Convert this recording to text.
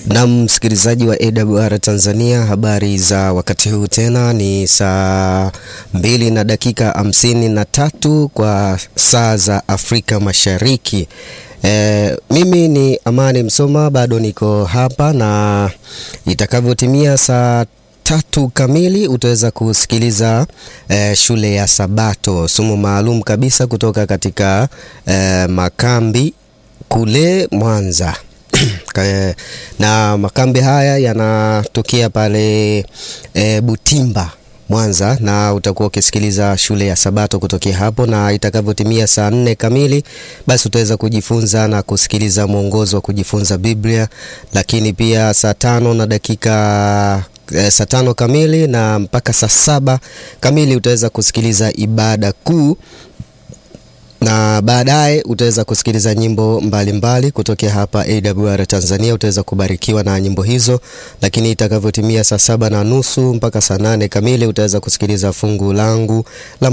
Na msikilizaji wa AWR Tanzania, habari za wakati huu tena ni saa mbili na dakika hamsini na tatu kwa saa za Afrika Mashariki. E, mimi ni Amani Msoma, bado niko hapa na itakavyotimia saa tatu kamili utaweza kusikiliza eh, shule ya Sabato, somo maalum kabisa kutoka katika eh, makambi kule Mwanza. na makambi haya yanatokea pale e, Butimba Mwanza, na utakuwa ukisikiliza shule ya Sabato kutokea hapo, na itakavyotimia saa nne kamili basi utaweza kujifunza na kusikiliza mwongozo wa kujifunza Biblia, lakini pia saa tano na dakika e, saa tano kamili na mpaka saa saba kamili utaweza kusikiliza ibada kuu na baadaye utaweza kusikiliza nyimbo mbalimbali kutokea hapa AWR Tanzania. Utaweza kubarikiwa na nyimbo hizo, lakini itakavyotimia saa saba na nusu mpaka saa nane kamili utaweza kusikiliza fungu langu la